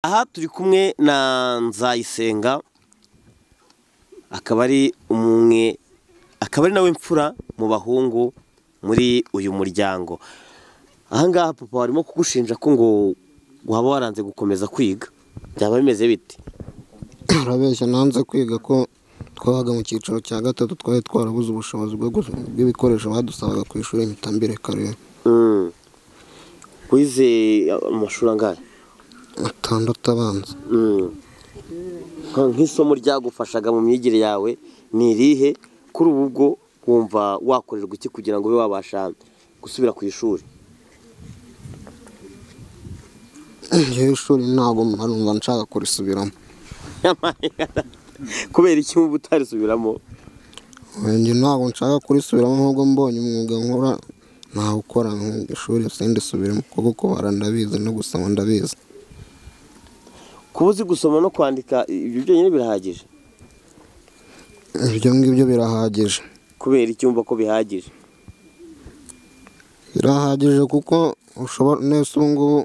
Aha turi kumwe na Nzayisenga akaba ari umwe akaba ari nawe mfura mu bahungu muri uyu muryango, aha ngaha papa barimo kugushinja ko ngo waba waranze gukomeza kwiga byaba bimeze bite? urabeshya nanze kwiga ko twabaga mu cyiciro cya gatatu twari twarabuze ubushobozi bwo gu- bw'ibikoresho badusabaga ku ishuri mpita mbireka rero Mm. Wize amashuri angahe? atandatu abanza Mm. Nka- nk'isomo ryagufashaga mu myigire yawe ni irihe kuri ubu ubwo wumva wakorerwa iki kugira ngo ube wabasha gusubira ku ishuri njyewe ishuri ntabwo mbarumva nshaka kurisubiramo kubera iki uba utarisubiramo njye ntabwo nshaka kurisubiramo ahubwo mbonye umwuga nkora ntawukora nku- ishuri sindisubiremo kuko kubara ndabizi no gusoma ndabizi kuba uzi gusoma no kwandika ibyo byonyine birahagije ibyo ngibyo birahagije kubera iki wumva ko bihagije birahagije kuko ushobora nese ubu ngubu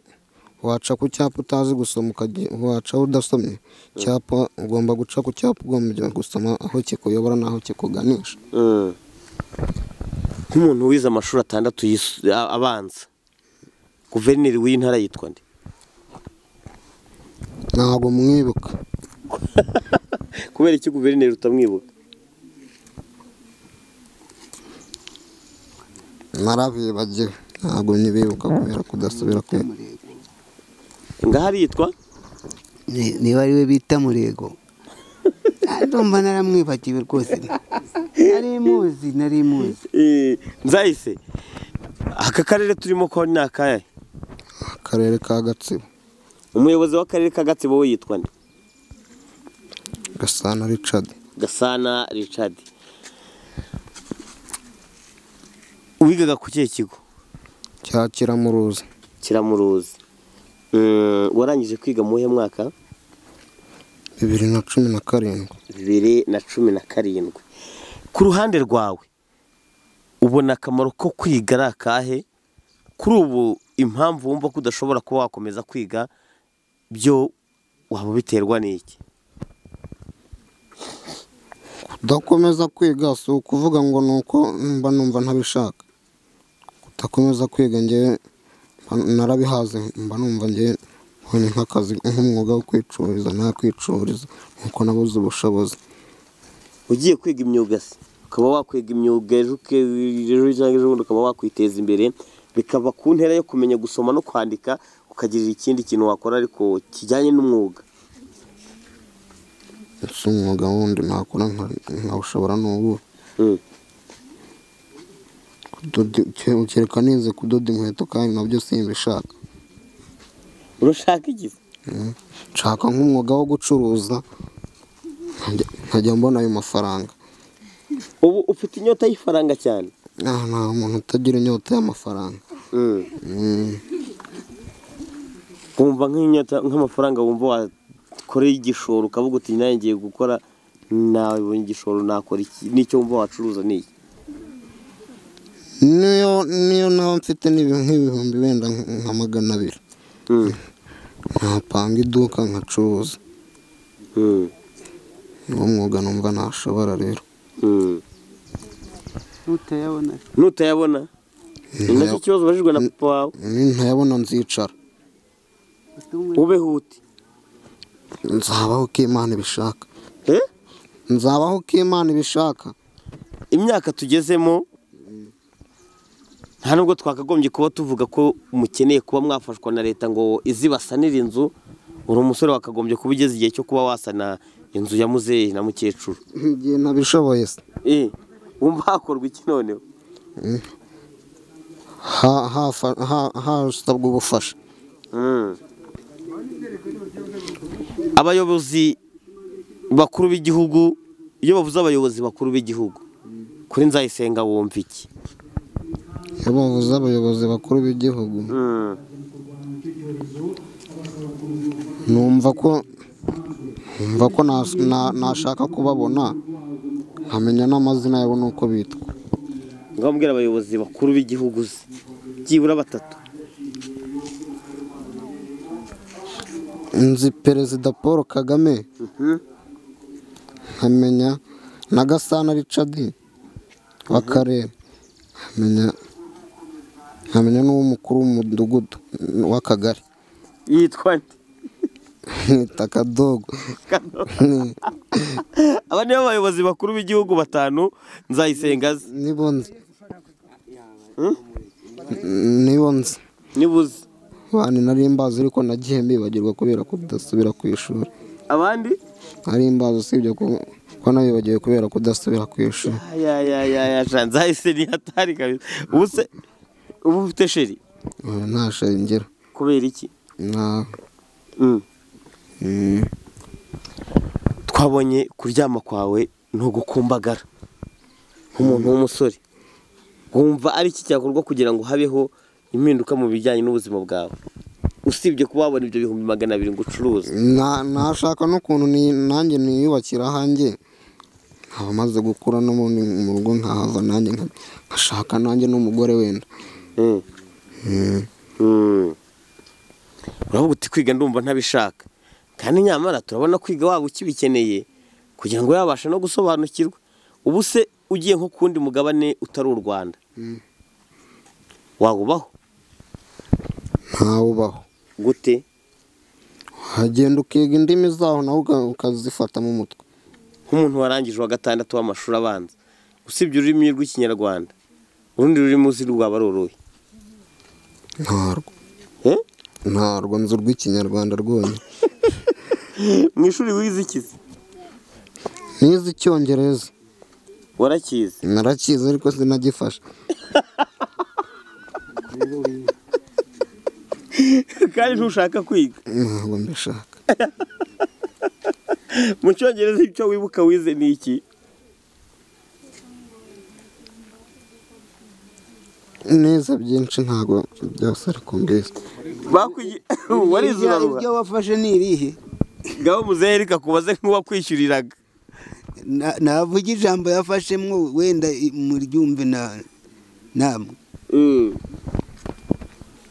waca ku cyapa utazi gusoma ukajya waca udasomye icyapa ugomba guca ku cyapa ugomba gusoma aho kikuyobora n'aho kikuganisha Mm. nk'umuntu wize amashuri atandatu yis- a- abanza guverineri w'iyi ntara yitwa nde ntabwo mwibuka kubera iki guverineri utamwibuka narabibagiwe ntabwo nyibibuka kubera kudasubira kwe ngaho aritwa Ni- niba ari we bita murego ndumva naramwibagiwe rwose nari muzi nari muzi Eh, nzahise aka karere turimo ko ni akahe akarere ka gatsibo umuyobozi w'akarere ka gatsibo we yitwa nde gasana richard gasana richard wigaga ku kihe kigo cyakira muruzi kiramuruzi Mm, warangije kwiga mu uwuhe mwaka bibiri na cumi na karindwi bibiri na cumi na karindwi ku ruhande rwawe ubona akamaro ko kwiga ari akahe kuri ubu impamvu wumva ko udashobora kuba wakomeza kwiga byo waba biterwa n'iki kudakomeza kwiga si ukuvuga ngo ni uko mba numva ntabishaka kudakomeza kwiga ngewe mba- narabihaze mba numva ngewe mbonye nk'akazi nk'umwuga wo kwicururiza nakwicururiza nk'uko nabuze ubushobozi ugiye kwiga imyuga se ukaba wakwiga imyuga ejo uke- ejo cyangwa ejo bundi ukaba wakwiteza imbere bikava ku ntera yo kumenya gusoma no kwandika ukagirira ikindi kintu wakora ariko kijyanye n'umwuga ese umwuga wundi nakora nka- nkawushobora n'ubu Mm. kereka nize kudoda inkweto kandi nabyo simbishaka urashaka iki se? nshaka nk'umwuga wo gucuruza nkajya- nkajya mbona ayo mafaranga ubu ufite inyota y'ifaranga cyane Ah, nta muntu utagira inyota y'amafaranga Mm. Mm, wumva nk'inyota nk'amafaranga wumva wakoreye igishoro ukavuga uti nanjye ngiye gukora nabonye igishoro nakora iki n'icyo wumva wacuruza ni iki niyo niyo naba mfite n'ibi- nk'ibihumbi wenda nka magana abiri Mm. nkapanga iduka nkacuruza Mm. uwo mwuga numva ntashobora rero Mm. ntutayabona nutayabona ni nacyo kibazo ubajijwe na papa wawe Ni ntayabona nzicara ubeho ute nzabaho uko imana ibishaka Eh? nzabaho uko imana ibishaka imyaka tugezemo nta nubwo twakagombye kuba tuvuga ko mukeneye kuba mwafashwa na leta ngo izibasanire inzu uri umusore wakagombye kuba ugeze igihe cyo kuba wasana inzu ya muzehe na mukecuru igihe nabishoboye se Eh, wumva hakorwa iki noneho Ha- hafa- ha- hasabwa ubufasha Mm. abayobozi bakuru b'igihugu iyo bavuze abayobozi bakuru b'igihugu kuri nzayisenga wumva iki iyo bavuze abayobozi bakuru b'igihugu Mm. numva ko numva ko nas- na- nashaka kubabona nkamenya n'amazina yabo n'uko bitwa ngaho mbwira abayobozi bakuru b'igihugu se byibura batatu nzi perezida paul kagame nkamenya na gasana richard w'akarere nkamenya nkamenya n'uw'umukuru w'umudugudu w'akagari yitwa nde yita akadogo aba nibo bayobozi bakuru b'igihugu batanu nzayisenga azi nibo nzi nibo nzi nibuze abantu nari mbazi ariko nagiye mbibagirwa kubera kudasubira ku ishuri abandi nari mbazi usibye ko ko nabibagiwe kubera kudasubira ku ishuri ya ya ya ya sha, nzahise nihatari kabisa ubu se ubu ufite sheri Ubu nta shingiro kubera iki nta Mm. mm, twabonye kuryama kwawe ntugukumbagara nk'umuntu w'umusore wumva ari iki cyakorwa kugira ngo habeho impinduka mu bijyanye n'ubuzima bwawe usibye kuba wabona ibyo bihumbi magana abiri ngo ucuruze na- nashaka n'ukuntu ni- nanjye niyubakira hanjye nkaba maze gukura no mu mu rugo nkahava nanjye nka- nkashaka nanjye n'umugore wenda Mm. Mm, Mm. uravuga uti kwiga ndumva ntabishaka kandi nyamara turabona kwiga waba ukibikeneye kugira ngo yabashe no gusobanukirwa ubu se ugiye nko ku wundi mugabane utari u rwanda wawubaho ntawubaho gute hagenda ukiga indimi zaho nawe uka- ukazifata mu mutwe nk'umuntu warangije uwa gatandatu w'amashuri abanza usibye ururimi rw'ikinyarwanda urundi rurimi uzi rwaba ruruhe ntarwo Eh? ntarwo nzi urw'ikinyarwanda rwonyine mu ishuri wize iki se nize icyongereza warakize narakize ariko sinagifashe kandi ntushaka kwiga ntabwo mbishaka mu cyongereza icyo wibuka wize ni iki neza byinshi ntabwo byose ariko mbizi bakwiye warize uraruha ibyo wafashe ni irihe ngabo muzehe reka kubaze nk'uwakwishyuriraga Na- navuga ijambo yafashemwo wenda i- muryumve na namwe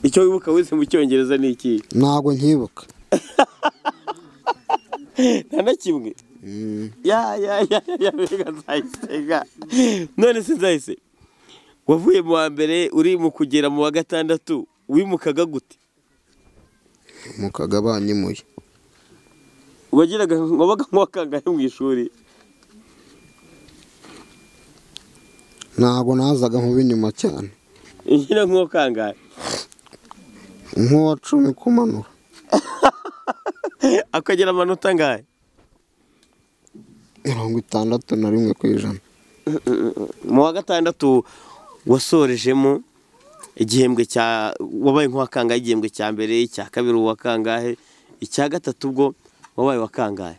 icyo wibuka wize mu cyongereza ni iki ntabwo nkibuka nta na kimwe Mm, ya ya ya ya mbega nzayisenga none se nzahise wavuye mu wa mbere uri mu kugera mu wa gatandatu wimukaga gute mukaga banyimuye wagiraga wabaga nk'uwakangahe mu ishuri ntabwo nazaga mu b'inyuma cyane nyine nk'uwakangahe nk'uwa cumi kumanura akagira amanota angahe mirongo itandatu na rimwe ku ijana mu wa gatandatu wasorejemo igihembwe cya wabaye nk'uwakangahe igihembwe cya mbere icya kabiri uwakangahe icya gatatu ubwo wabaye uwakangahe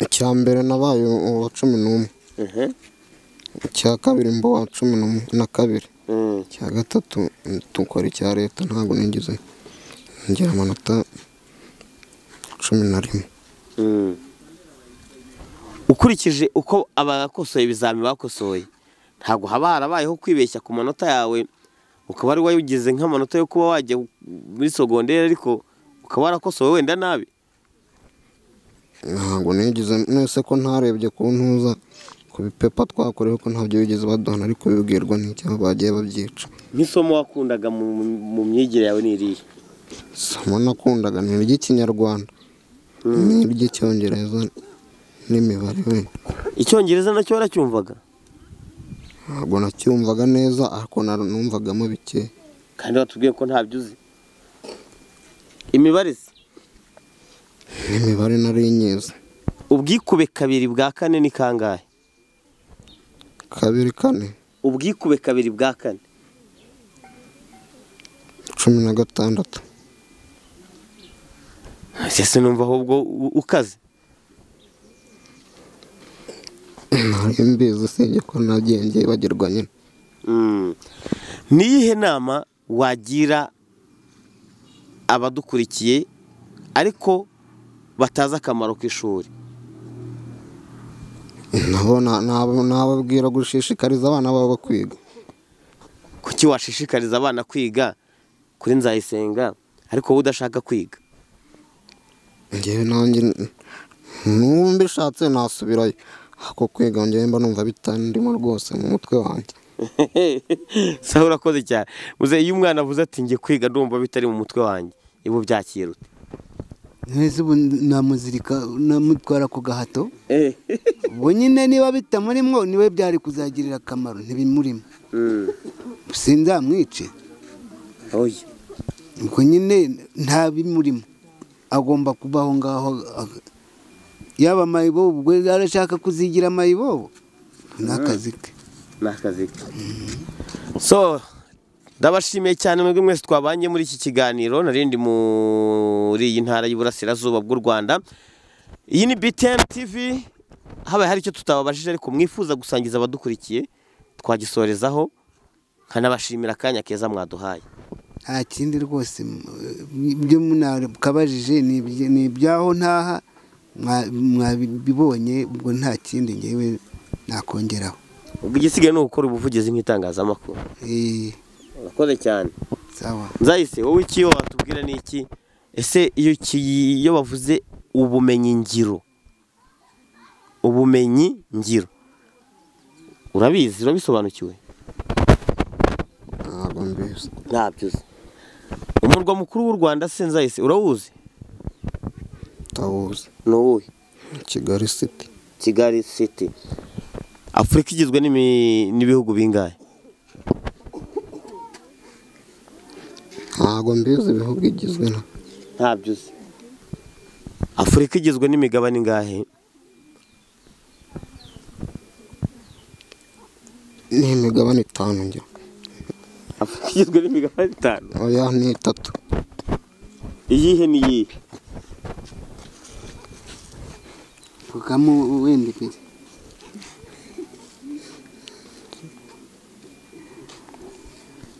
icya mbere nabaye uwa cumi n'umwe icya kabiri mba uwa cumi n'umwe- na kabiri icya gatatu tukora icya leta ntabwo nigeze ngira amanota cumi na rimwe ukurikije uko abakosoye ibizami bakosoye ntabwo haba harabayeho kwibeshya ku manota yawe ukaba ari wayugize nk'amanota yo kuba wajya muri sogonderi ariko ukaba warakosowe wenda nabi ntabwo nigeze mwese ko ntarebye ku ntuza ku bipepa twakorewe ko ntabyo bigeze baduhana ariko bibwirwa n'icyaba bagiye babyica nk'isomo wakundaga mu mu myigire yawe ni irihe somo nakundaga ni iry'ikinyarwanda n'iry'icyongereza n'imibare wenda icyongereza nacyo waracyumvaga ntabwo nacyumvaga neza ariko na- numvagamo bike kandi watubwiye ko ntabyo uzi imibare se n'imibare nari nyiza ubwikube kabiri bwa kane ni kangahe kabiri kane ubwikube kabiri bwa kane cumi na gatandatu ese numva ahubwo u- ukaze nari mbizi usibye ko nagiye nbyibagirwa nyine niyihe nama wagira abadukurikiye ariko batazi akamaro k'ishuri nabo na- nabo- nababwira gushishikariza abana babo kwiga kuki washishikariza abana kwiga kuri nzayisenga ariko wowe udashaka kwiga ngewe nanjye numba mbishatse nasubirayo ako kwiga ngewe mba numva bitandimo rwose mu mutwe wanjye sawa urakoze cyane muze iyo umwana avuze ati njye kwiga ndumva bitari mu mutwe wanjye ibu byakirute ntese ubu namuzirika namutwara ku gahato ubu nyine niba bitamurimwo niwe byari kuzagirira akamaro ntibimurimo sinzamwice oya ubwo nyine nta bimurimo agomba kuba aho ngaho ag- yaba amayibobo ubwo arashaka kuzigira amayibobo ni akazi ke ni akazi ke so ndabashimiye cyane mwebwe mwese twabanye muri iki kiganiro narindi muri iyi ntara y'uburasirazuba bw'u rwanda iyi ni btm tv habaye hari icyo tutababajije ariko mwifuza gusangiza abadukurikiye twagisorezaho nkanabashimira akanya keza mwaduhaye nta kindi rwose m- ibyo munakabajije ni ibye- ni ibyaho ntaha mwa- mwabibonye ubwo nta kindi ngewe nakongeraho ubwo igisigaye ni ugukora ubuvugizi nk'itangazamakuru Eh, urakoze cyane sawa nzahise wowe iki iyo watubwira ni iki ese iyo iki iyo bavuze ubumenyi ngiro ubumenyi ngiro urabizi urabisobanukiwe ntabwo mbizi ntabyo uzi umurwa mukuru w'u rwanda se nzahise urawuzi ndawuzi ni uwuhe kigali siti kigali siti afurika igizwe n'imi- n'ibihugu bingahe ntabwo mbizi ibihugu igizwe na ntabyo uzi afurika igizwe n'imigabane ingahe ni imigabane itanu ngira afurika igizwe n'imigabane itanu oya ni itatu iyihe n'iyihe vugamo wenda ibiri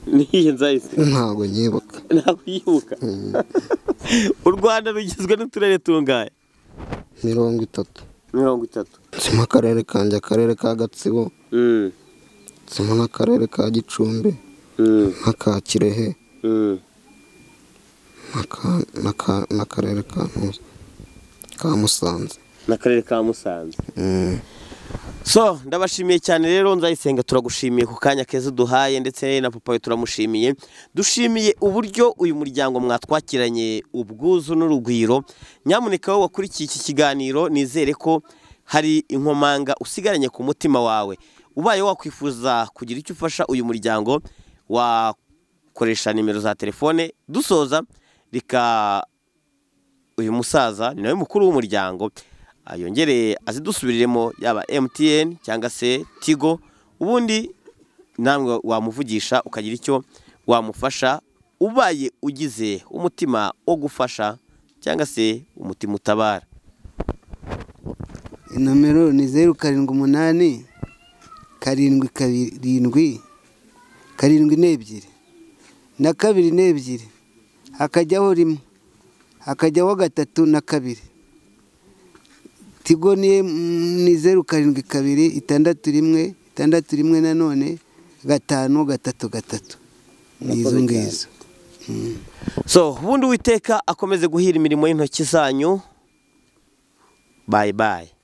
n'iyihe nzahise ntabwo nyibuka ntabwo yibuka u rwanda rugizwe n'uturere tungahe mirongo itatu mirongo itatu nzimo akarere kanjye akarere ka gatsibo nzimo n'akarere ka gicumbi n'aka kirehe n'aka- n'aka- n'akarere ka Ntuye, ka musanze n'akarere ka musanze Mm. so ndabashimiye cyane rero nzayisenga turagushimiye ku kanya keza uduhaye ndetse na papa we turamushimiye dushimiye uburyo uyu muryango mwatwakiranye ubwuzu n'urugwiro nyamuneka wowe wakurikiye iki kiganiro nizere ko hari inkomanga usigaranye ku mutima wawe ubaye wakwifuza kugira icyo ufasha uyu muryango wakoresha nimero za telefone dusoza rika uyu musaza ni nawe mukuru w'umuryango ah, yongere azidusubiriremo yaba emutiyeni cyangwa se tigo ubundi namwe wamuvugisha ukagira icyo wamufasha ubaye ugize umutima wo gufasha cyangwa se umutima utabara nomero ni zeru karindwi umunani karindwi karindwi karindwi n'ebyiri na kabiri n'ebyiri hakajyaho rimwe hakajyaho gatatu na kabiri tigo ni mm, ni zeru karindwi kabiri itandatu rimwe itandatu rimwe nanone gatanu gatatu gatatu ni izo ngizo so ubundi uwiteka akomeze guhira imirimo y'intoki zanyu bayi bayi